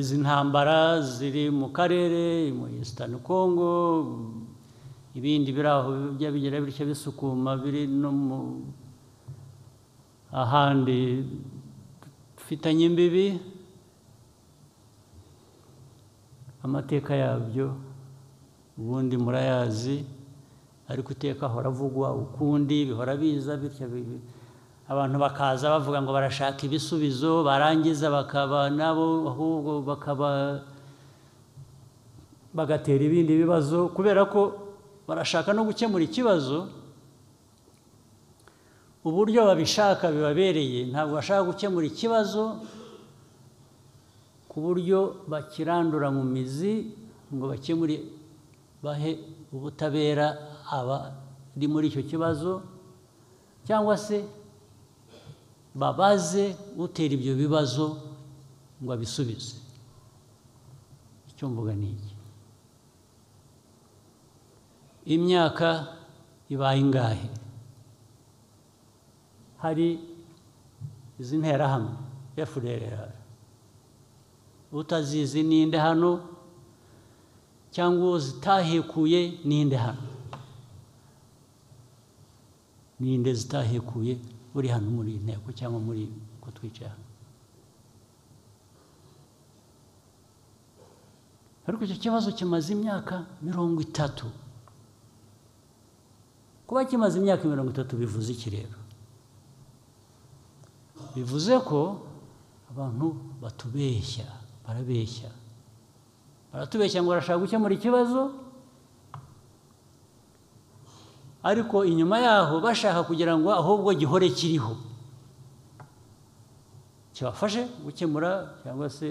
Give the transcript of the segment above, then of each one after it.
izi ntambara ziri mu karere mu Eastern Congo ibindi biri aho bijya bigira bityo bisukuma biri no mu ahandi dufitanye imbibi amateka yabyo ubundi murayazi ariko iteka ahora avugwa ukundi bihora biza bityo bi- abantu bakaza bavuga ngo barashaka ibisubizo barangiza bakaba nabo ahubwo bakaba bagatera ibindi bibazo kubera ko barashaka no gukemura ikibazo uburyo babishaka bibabereye ntabwo bashaka gukemura ikibazo ku buryo bakirandura mu mizi ngo bakemure bahe ubutabera abari muri icyo kibazo cyangwa se babaze utera ibyo bibazo ngo abisubize icyo mvuga ni iki imyaka ibaye ingahe hari izi nterahamwe FDLR utazizi ninde hano cyangwa uwo zitahekuye ninde hano ninde zitahekuye uri hano muri iyi nteko cyangwa muri ko twicaye hano ariko icyo kibazo kimaze imyaka mirongo itatu kuba kimaze imyaka mirongo itatu bivuze iki rero bivuze ko abantu batubeshya barabeshya baratubeshya ngo barashaka gukemura ikibazo ariko inyuma yaho bashaka kugira ngo ahubwo gihore kiriho kibafashe gukemura cyangwa se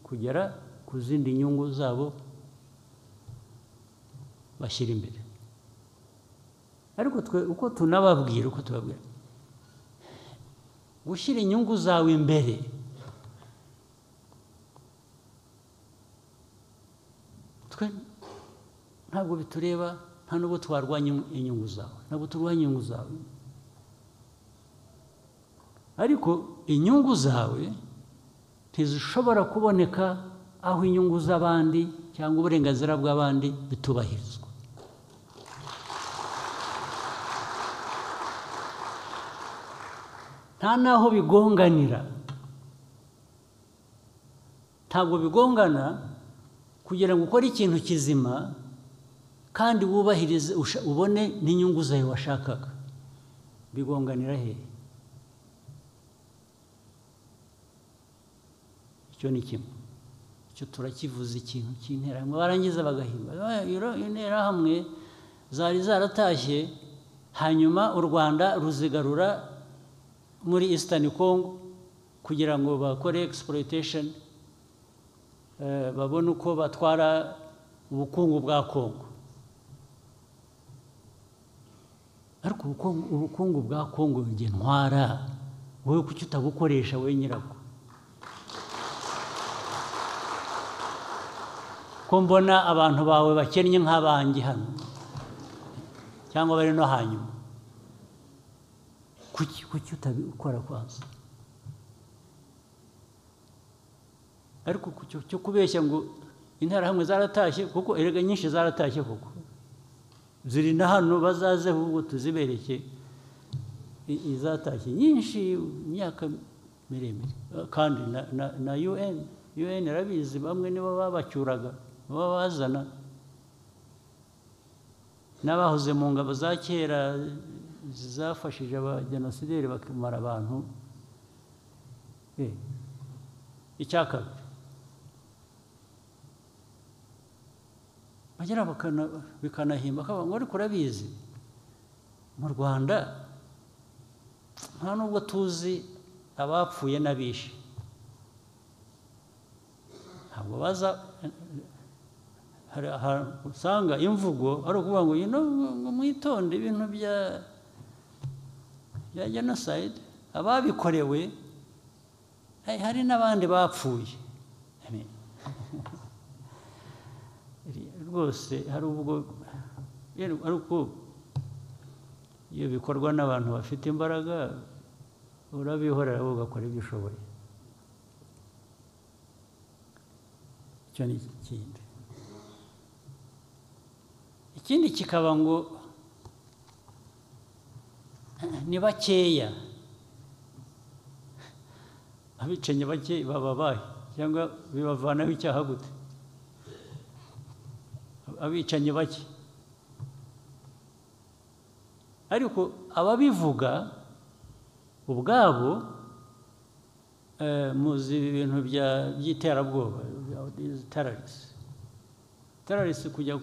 kugera ku zindi nyungu zabo bashyira imbere ariko twe uko tunababwira uko tubabwira gushyira inyungu zawe imbere twe ntabwo bitureba nta n'ubwo twarwanya inyungu zawe ntabwo turwanya inyungu zawe ariko inyungu zawe ntizishobora kuboneka aho inyungu z'abandi cyangwa uburenganzira bw'abandi bitubahirizwa nta n'aho bigonganira ntabwo bigongana kugira ngo ukore ikintu kizima kandi wubahirize usha- ubone n'inyungu zawe washakaga bigonganira hehe icyo ni kimwe icyo turakivuze ikintu cy'interahamwe barangiza bagahimba "Ah, iro- interahamwe zari zaratashye hanyuma u rwanda ruzigarura muri Eastern Congo kugira ngo bakore exploitation eh, babone uko batwara ubukungu bwa Congo ariko ubukungu- ubukungu bwa Congo jye ntwara wowe kuki utabukoresha wowe nyirabwo ko mbona abantu bawe bakennye nk'abanjye hano cyangwa bari no hanyuma kuki kuki utabikora kwanza ariko ku cyo- cyo kubeshya ngo interahamwe zaratashye kuko erega nyinshi zaratashye kuko ziri na hano bazaze ahubwo tuzibereke i- izatashye nyinshi imyaka miremire Eh, kandi na- na- na un un irabizi bamwe nibo babacyuraga baba bazana n'abahoze mu ngabo za kera zafashije abajenosideri bakamara abantu Eh, icya kabiri bagera bakana- bikanahimba akavuga ngo ariko urabizi mu rwanda nta nubwo tuzi abapfuye n'abishe ntabwo baza hari ahantu usanga imvugo ari ukuvuga ngo yino ngo mwitonde ibintu bya bya jenoside ababikorewe hari- hari n'abandi bapfuye Amen. rwose hari ubwo rero ari uko iyo bikorwa n'abantu bafite imbaraga urabihorera wowe ugakora ibyo ushoboye icyo ni ikindi ikindi kikaba ngo ni bakeya abicanyi bake bababaye cyangwa bibavanaho icyaha gute abicanyi bake ariko ababivuga ubwabo muzi ibintu by'iterabwoba terarisi terarisi kujya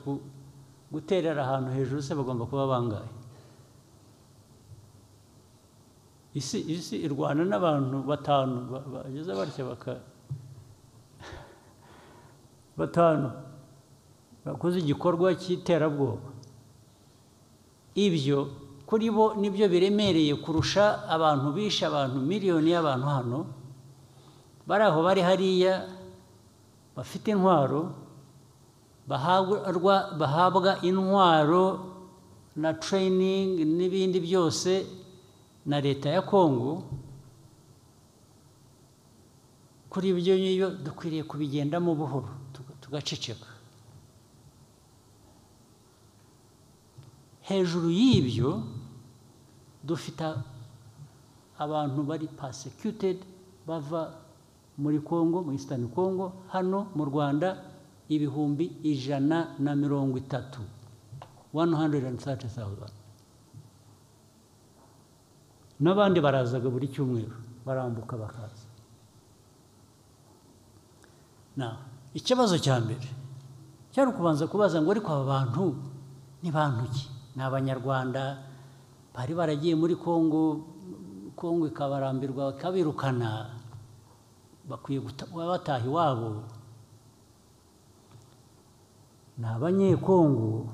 guterera ahantu hejuru se bagomba kuba bangaye isi isi irwana n'abantu batanu bageze batya baka batanu bakoze igikorwa cy'iterabwoba ibyo kuri bo nibyo biremereye kurusha abantu bishe abantu miliyoni y'abantu hano bari aho bari hariya bafite intwaro bahabwa intwaro na tereyiningi n'ibindi byose na leta ya kongo kuri ibyo ngibyo dukwiriye kubigendamo buhoro tugaceceka hejuru y'ibyo dufite abantu bari pasekutedi bava muri congo muri isitani congo hano mu rwanda ibihumbi ijana na mirongo itatu wani handuredi andi sati sawuzani n'abandi barazaga buri cyumweru barambuka bakaza ikibazo cya mbere cyari ukubanza kubaza ngo ariko aba bantu ni bantu ki ni abanyarwanda bari baragiye muri congo congo ikabarambirwa bakabirukana bakwiye kuba bataha iwabo ni abanyekongo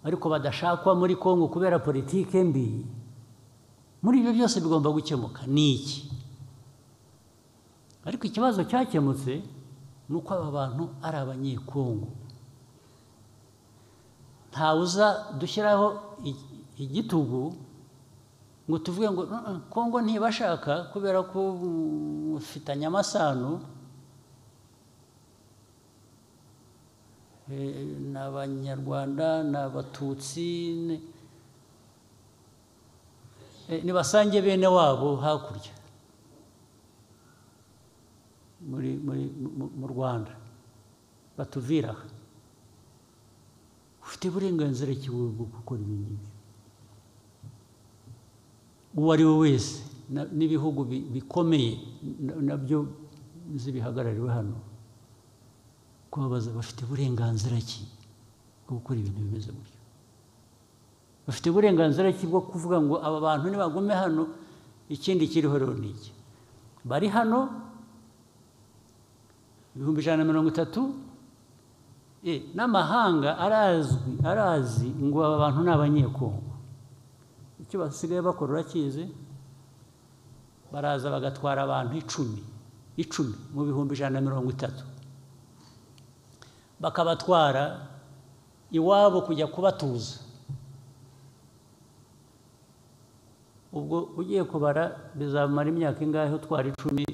ariko badashakwa muri congo kubera politike mbi muri ibyo byose bigomba gukemuka ni iki ariko ikibazo cyakemutse ni uko aba bantu ari abanyekongo ntawuza dushyiraho igitugu ngo tuvuge ngo kongo ntibashaka kubera ko ufitanye amasano ni abanyarwanda ni abatutsi nibasange bene wabo hakurya mu rwanda batuviraho ufite uburenganzira ki bwo gukora ibi ngibi uwo ari we wese n'ibihugu bikomeye nabyo zibihagarariwe hano kubabaza bafite uburenganzira ki bwo gukora ibintu bimeze gutyo bafite uburenganzira ki bwo kuvuga ngo aba bantu nibagume hano ikindi kiriho rero ni iki bari hano ibihumbi ijana na mirongo itatu n'amahanga arazwi arazi ngo aba bantu ni abanyekongo icyo basigaye bakora urakizi baraza bagatwara abantu icumi icumi mu bihumbi ijana na mirongo itatu bakabatwara iwabo kujya kubatuza ubwo ugiye kubara bizamara imyaka ingahe utwara icumi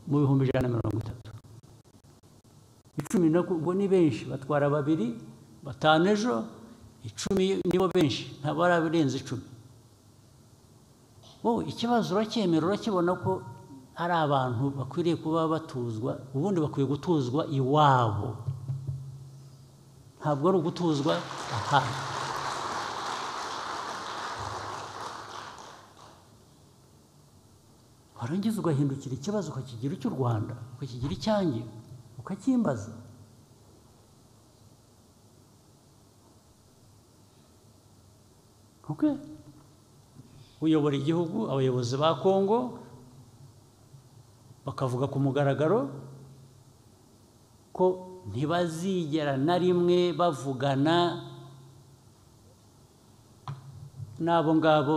mu bihumbi ijana na mirongo itatu icumi ubwo ni benshi batwara babiri batanu ejo icumi nibo benshi ntabwo ari abarenze icumi wowe ikibazo uracyemera urakibona ko ari abantu bakwiriye kuba batuzwa ubundi bakwiye gutuzwa iwabo ntabwo ari ugutuzwa ahandi warangiza ugahindukira ikibazo ukakigira icy'u rwanda ukakigira icyanjye ukakimbaza oke uyobora igihugu abayobozi ba kongo bakavuga ku mugaragaro ko ntibazigera na rimwe bavugana n'abo ngabo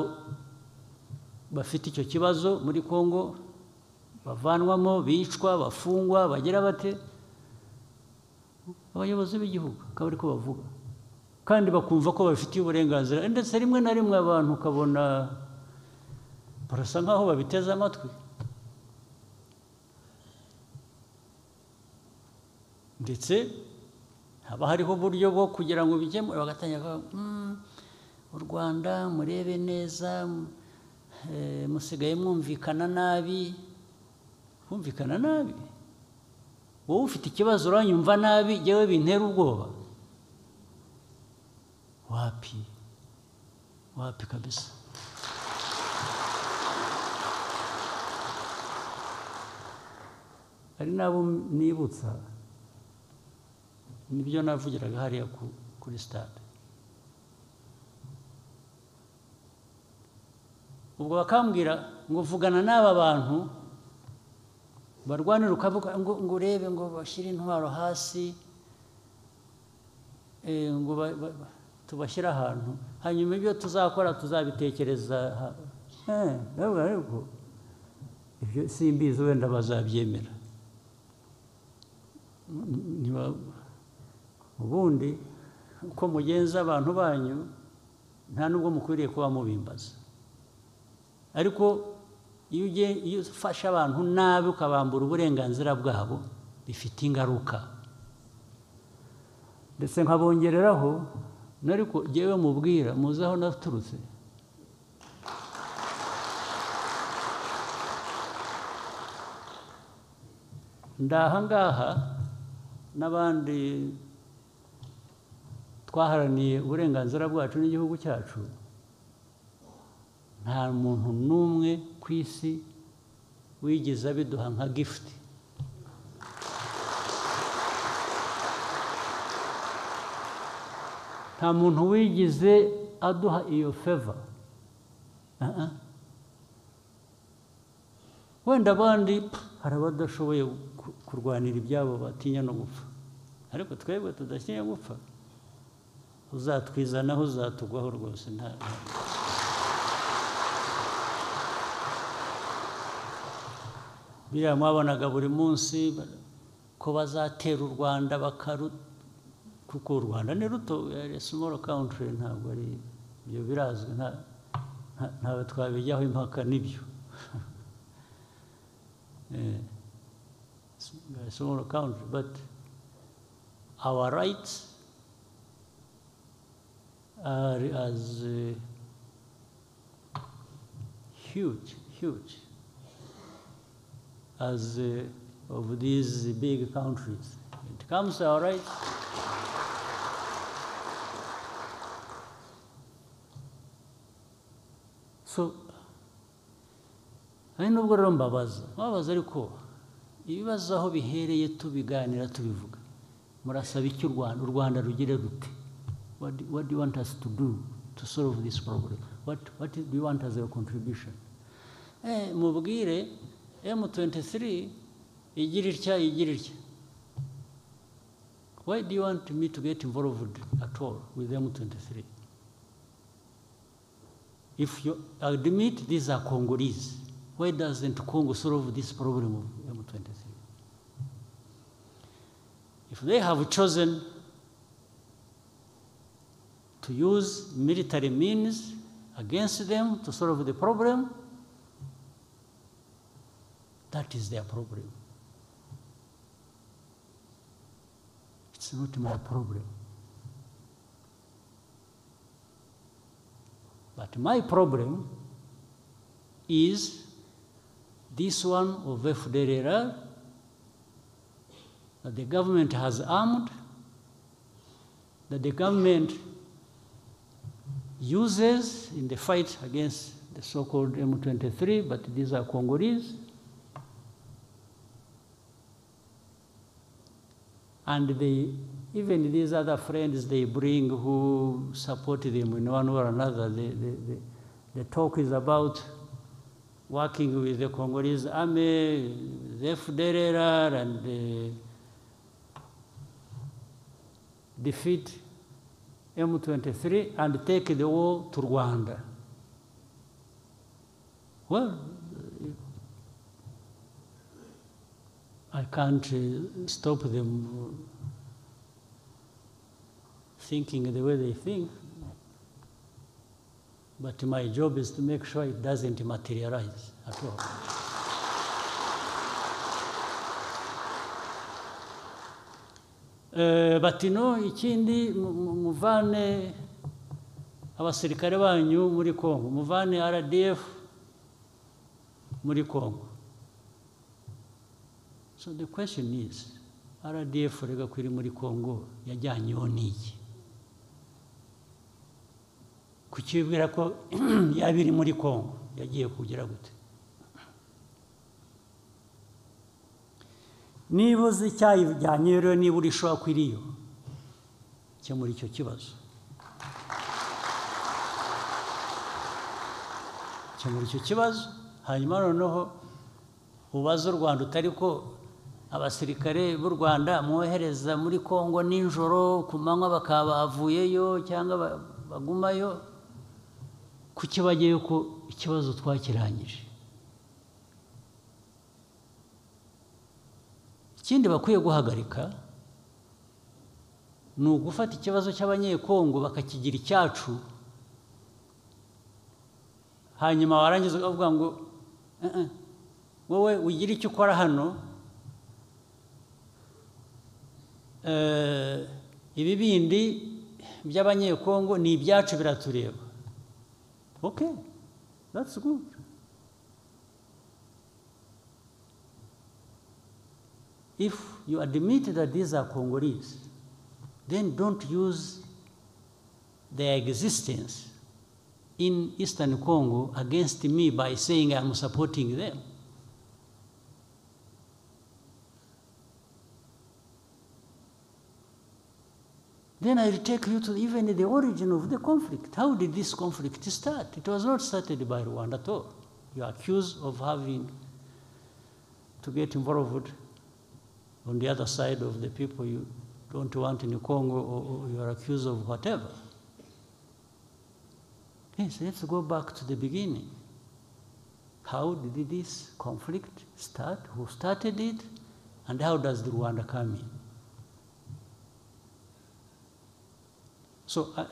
bafite icyo kibazo muri kongo bavanwamo bicwa bafungwa bagira bate abayobozi b'igihugu akaba ariko bavuga kandi bakumva ko babifitiye uburenganzira ndetse rimwe na rimwe abantu ukabona barasa nk'aho babiteze amatwi ndetse haba hariho uburyo bwo kugira ngo bikemure bagatangira kuvuga "Mm, u rwanda murebe neza m- eh, musigaye mwumvikana nabi kumvikana nabi wowe ufite ikibazo uranyumva nabi yewe bintera ubwoba wapi wapi kabisa hari n'abo nibutsa nibyo navugiraga hariya ku- kuri sitade ubwo bakambwira ngo vugana n'aba bantu barwanira ukavuga ngo ngo urebe ngo bashyire intwaro hasi eh, ngo ba- ba- ba- tubashyire ahantu hanyuma ibyo tuzakora tuzabitekereza ha- Eh, ntabwo ariko ibyo simbizi wenda bazabyemera niba ubundi uko mugenza abantu banyu nta n'ubwo mukwiriye kuba mubimbaza ariko iyo ugiye iyo ufashe abantu nabi ukabambura uburenganzira bwabo bifite ingaruka ndetse nkabongereraho n'ariko jyewe mubwira muzi aho naturutse ndahangaha n'abandi twaharaniye uburenganzira bwacu n'igihugu cyacu nta muntu n'umwe ku isi wigeze abiduha nka gifuti nta muntu wigeze aduha iyo feva Ah, ah. wenda abandi pff, hari abadashoboye ku- kurwanira ibyabo batinya no gupfa ariko twebwe tudatinya gupfa uzatwizanaho uzatugwaho rwose nta nta- biriya mwabonaga buri munsi ba- ko bazatera u rwanda bakaru kuko u rwanda ni ruto ari small country ntabwo ari ibyo birazwi nta- nta- ntawe twabijyaho impaka n'ibyo Eh, s- we are small country but our rights are as eh, huge huge as uh, of these big countries. It comes, all right. So, hari n'ubwo rero mbabaza mbabaza ariko ibibazo aho bihereye tubiganira tubivuga murasaba icyo u rwanda u rwanda rugire rute what, do- what do you want us to do to solve this problem what, what do you want as your contribution eh, mubwire m23 igira itya igira itya why do you want me to get involved at all with m23 If you admit these are Congolese, why doesn't Congo solve this problem of M23? If they have chosen to use military means against them to solve the problem, that is their problem. It's not my problem. But my problem is this one of FDLR that the government has armed, that the government uses in the fight against the so-called M23, but these are Congolese. And they, even these other friends they bring who support them in one way or another, the, the, the, the talk is about working with the Congolese army, the FDLR, and uh, defeat M23 and take the war to Rwanda. Well, I can't uh, stop them thinking the way they think. But my job is to make sure it doesn't materialize at all. Eh, bati no ikindi mu- mu- muvane abasirikare banyu muri Kongo muvane RDF muri Kongo so the question is RDF rega kwiri muri Kongo yajyanyeho n'iki kuki bibwira ko yaba iri muri Kongo yagiye kugera gute niba uzi icyayijyanye rero niba uri shora ko iriyo muri icyo kibazo muri icyo kibazo hanyuma noneho ubaze u rwanda utari ko abasirikare b'u rwanda mwohereza muri congo nijoro ku manywa bakaba bavuyeyo cyangwa ba- bagumayo kuki bajyayo ko ikibazo twakirangije ikindi bakwiye guhagarika ni ugufata ikibazo cy'abanyekongo bakakigira icyacu hanyuma warangiza ukavuga ngo "Eh, eh, wowe ugira icyo ukora hano eh, ibibindi by'abanyekongo ni ibyacu biratureba okay that's good If you admit that these are Congolese, then don't use their existence in Eastern Congo against me by saying I'm supporting them. Then I will take you to even the origin of the conflict. How did this conflict start? It was not started by Rwanda at all. You are accused of having to get involved on the other side of the people you don't want in Congo or, or you are accused of whatever. Yes, let's go back to the beginning. How did this conflict start? Who started it? And how does the Rwanda come in? So I, I-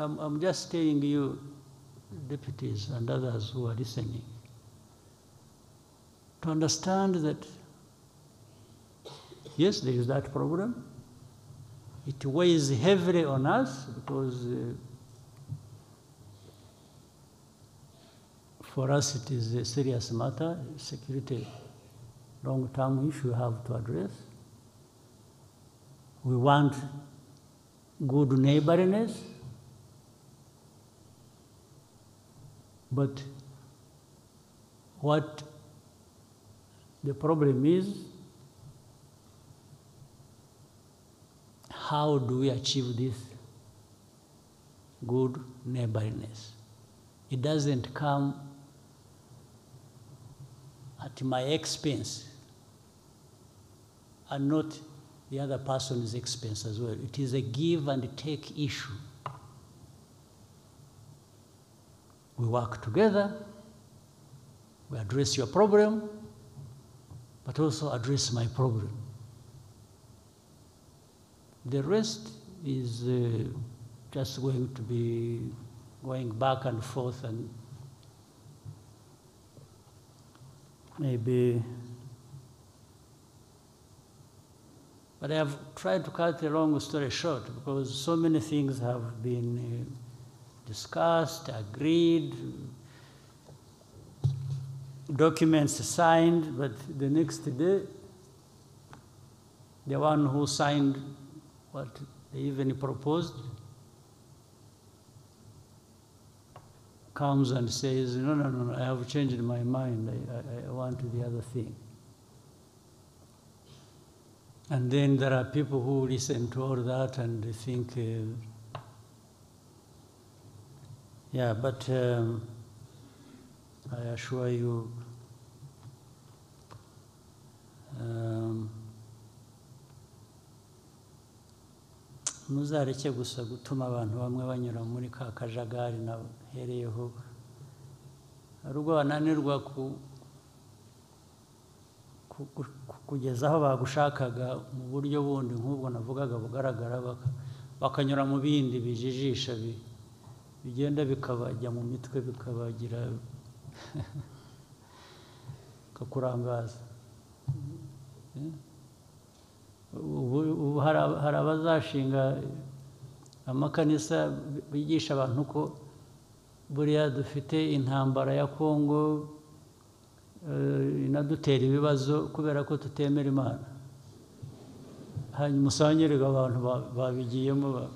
I'm, I'm just telling you, deputies and others who are listening, to understand that Yes, there is that problem. It weighs heavily on us because uh, for us it is a serious matter, security, long term issue we have to address. We want good neighborliness, but what the problem is how do we achieve this good neighborliness? It doesn't come at my expense and not the other person's expense as well. It is a give and take issue. We work together, we address your problem, but also address my problem. The rest is uh, just going to be going back and forth and maybe. But I have tried to cut the long story short because so many things have been uh, discussed, agreed, documents signed, but the next day the one who signed what they even proposed comes and says, no, no, no, no, I have changed my mind. I, I, I want the other thing. And then there are people who listen to all that and they think, uh, yeah, but um, I assure you, um, muzareke gusa gutuma abantu bamwe banyura muri ka kajagari nahereyeho hari ubwo bananirwa ku- ku- ku- ku- kugeza aho bagushakaga mu buryo bundi nk'ubwo navugaga bugaragara baka- bakanyura mu bindi bijijisha bi- bigenda bikabajya mu mitwe bikabagira bikakurangaza ubu ubu hari aba- hari abazashinga amakanisa bigisha abantu ko buriya dufite intambara ya kongo eh, inadutera ibibazo kubera ko tutemera imana hanyuma usangirega abantu ba- babigiyemo ba-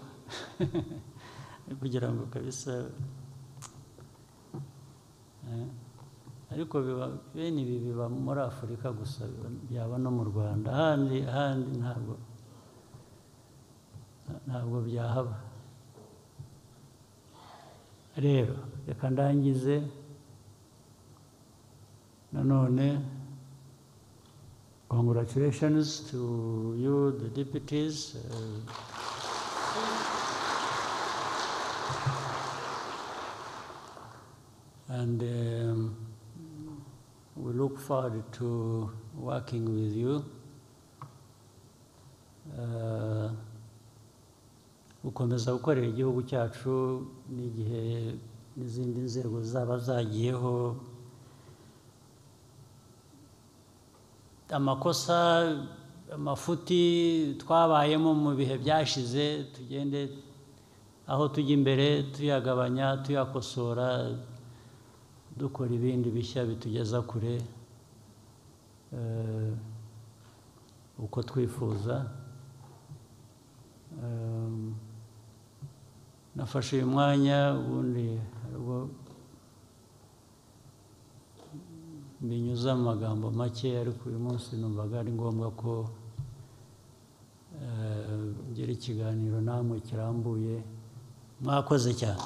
kugira ngo kabisa eh, ariko biba bene ibi biba muri afurika gusa biba- byaba no mu rwanda ahandi ahandi ntabwo ntabwo byahaba rero reka ndangize nanone congratulations to you the deputies uh, and um, we look forward to working with you. Uh, gukomeza gukorera igihugu cyacu n'igihe n'izindi nzego zaba zagiyeho amakosa amafuti twabayemo mu bihe byashize tugende aho tujya imbere tuyagabanya tuyakosora dukora ibindi bishya bitugeza kure eh, uko twifuza Um, nafashe uyu mwanya ubundi hari ubwo binyuze amagambo make ariko uyu munsi numvaga ari ngombwa ko eh, ngira ikiganiro namwe kirambuye mwakoze cyane